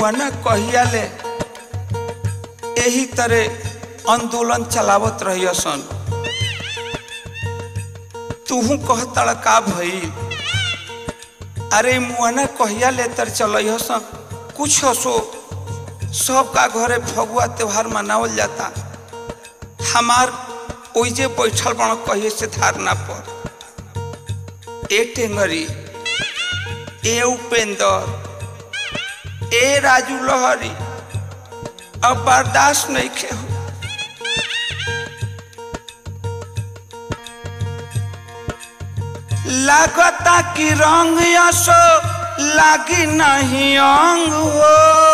मुआना कहिया ले यही तरह आंदोलन चलावत रही सन तूहू कहतड़ का भई अरे मुआना कहिया ले तर चल सन कुछ सो सबका घरे फगुआ त्योहार मनावल जाता हमार ओइजे बैठल बड़ कहिए से धारणा पर ए टेंगरी ए उपेंद्र ए राजू लहरी अब बर्दाश्त नहीं खे हो लागता कि रंग असो लागी नहीं अंग हो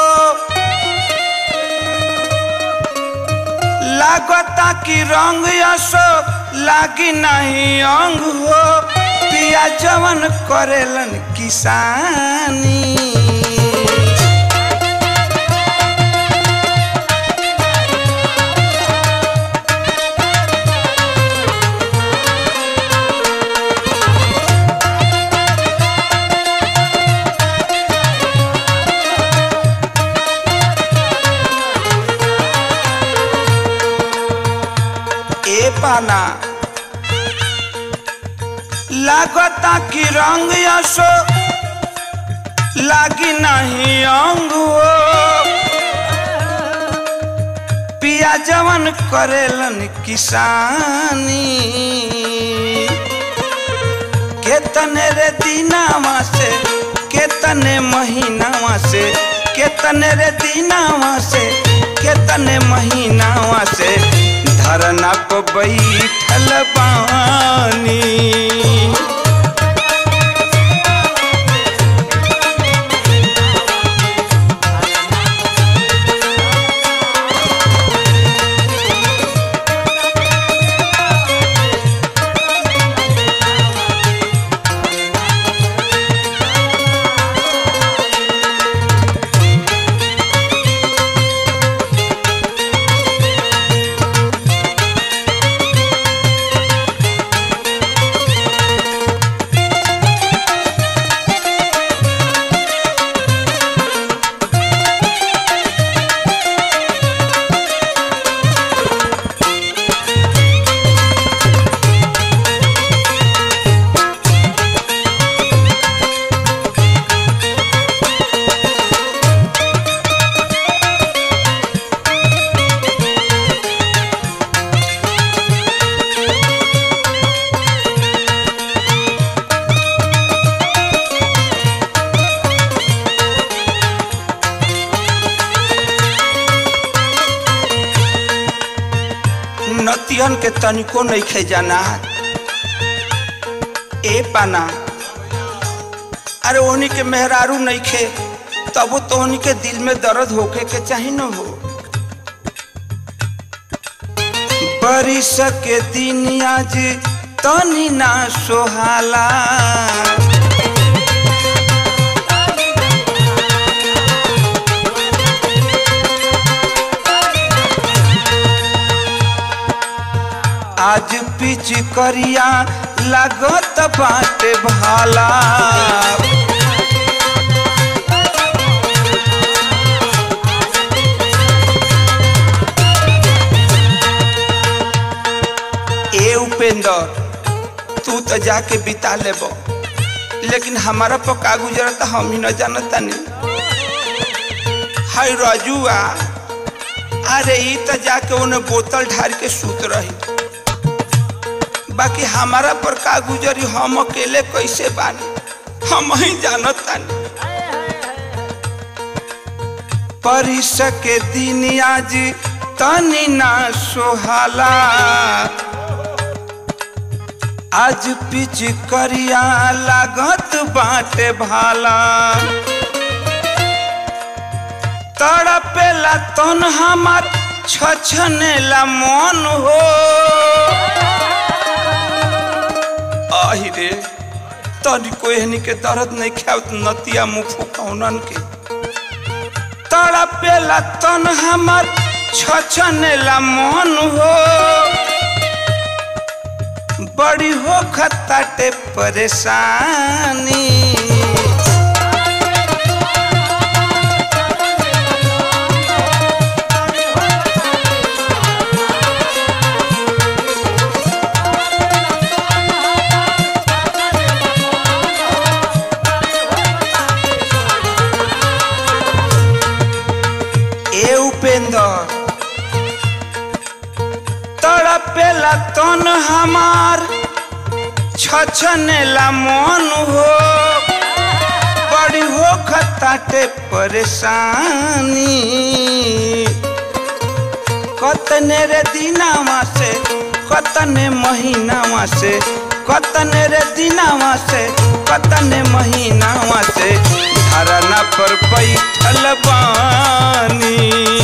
लागता कि रंग असो लागी नहीं अंग हो पिया जवन करेलन किसानी ए पाना लागता कि रंग असो लागी नहीं अंग हो पिया जवन करेलन किसानी केतने रे दिनावा से केतने महीनावा से केतने रे दिनावा से केतने महीनावा से धरना पर बैठल बानी नतियन के तनिको नहीं खे जाना ए पाना अरे ओहनी के मेहरारू नहीं खे तबो तो ओहनी के दिल में दर्द होके के चाही न हो बरिस के दिन आज तनी ना सोहाला आज पिच करिया लागत बाटे भाला ए उपेंद्र तू तो जाके बिता लेब लेकिन हमारा पर का गुजरता हम ही न जानता नहीं हाय राजुआ अरे ई तो जाके उन्हें बोतल ढार के सूत रही बाकी हमारा पर का गुजरी हम अकेले कैसे बानी हम ही जानत तानी परिस के दिन आज तनी ना सोहाला आज पिच करिया लागत बाटे भाला तड़पेला तन हमार छछनेला मन हो आही रे तनिको एहनी के दर्द नहीं खावत नतिया मुँह फुकौनन के तड़पेला तन हमार छछनेला मन हो बड़ी हो खताटे परेशानी हमार छछनेला मन हो बड़ी हो खताटे परेशानी कतने रे दिनावा से कतने महीनावा से कतने रे दिनावा से कतने महीनावा से धरना पर बैठल बानी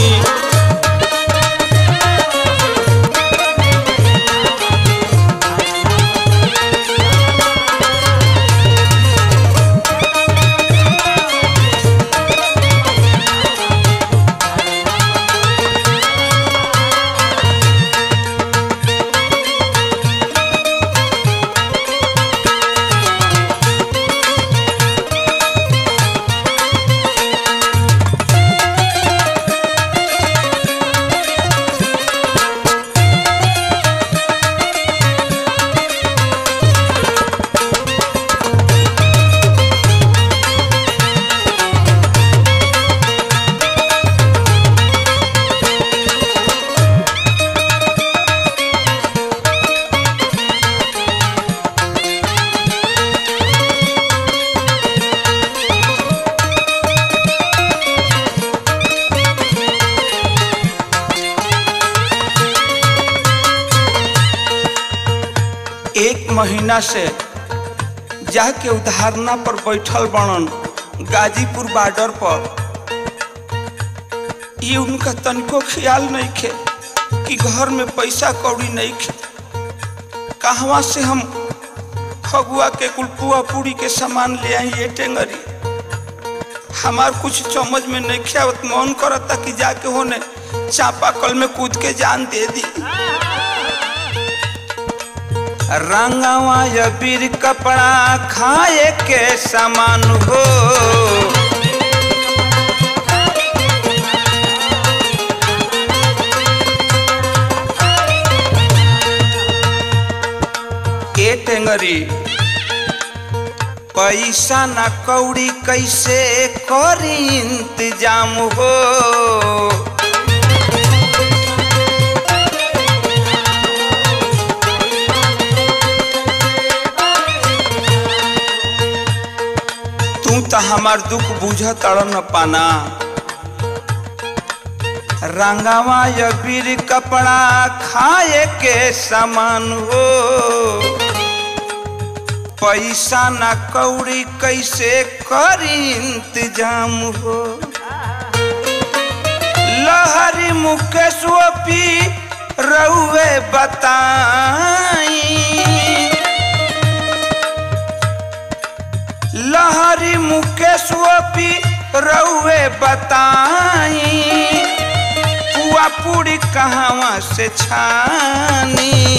एक महीना से जाके उधारना पर बैठल बनन गाजीपुर बॉर्डर पर ये उनका तनिको ख्याल नहीं खे कि घर में पैसा कौड़ी नहीं खे कहवा से हम फगुआ के कुलपुआ पूरी के सामान ले आई ये टेंगरी हमार कुछ समझ में नहीं ख्यावत मन करता कि जाके होने चापा कल में कूद के जान दे दी रंगवा या बीर कपड़ा खाए के सामान हो ए टेंगरी पैसा ना कौड़ी कैसे करी इंतजाम हो तू तो हमार दुख बुझ तड़ न पाना रंगावा या बीर कपड़ा खाए के सामान हो पैसा ना कौड़ी कैसे करी इंतजाम हो लहरी मुकेश पी रउए बताई लहरी मुकेश पी रउए बताई पुआ पूरी कहवा से छानी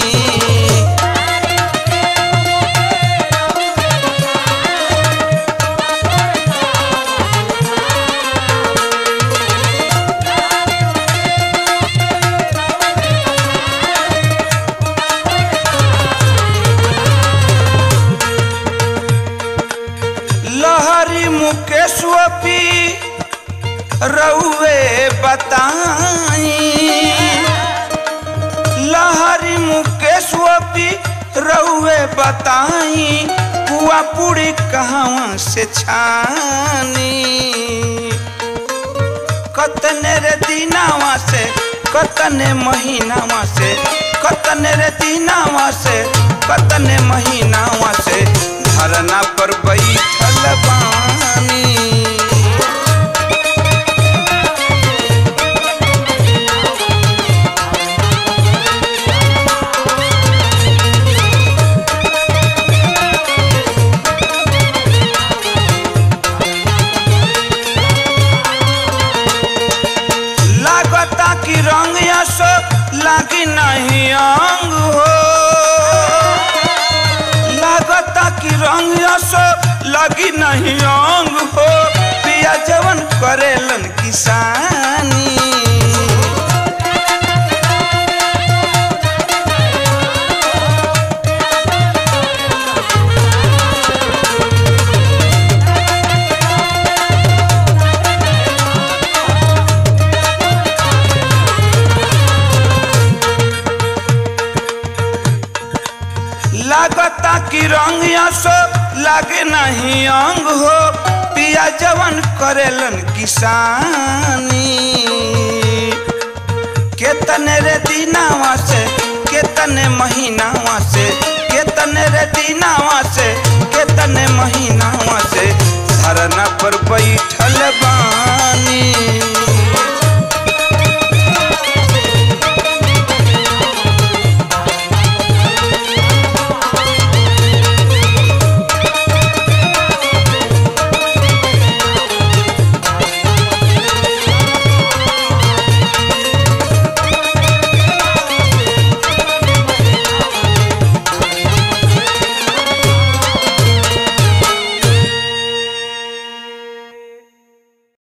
लहरी मुकेश पी रउए बताई लहरी मुकेश पी रउए बताई पुआ पूरी कहवा से छानी कतने रे दिनावा से कतने महीनावा से कतने रे दिनावा से कतने महीनावा से धरना पर बैठल बानी लागता कि रंग यसो लागी नहीं अंग हो लागता कि रंग यसो लगी नहीं अंग हो पिया जवन करेलन किसानी लागता कि रंग सो लागे नहीं अंग हो पिया जवन करेलन किसानी केतने रे दिनावा से केतने महीनावा से केतने रे दिनावा से केतने महीनावा से धरना पर बैठल बा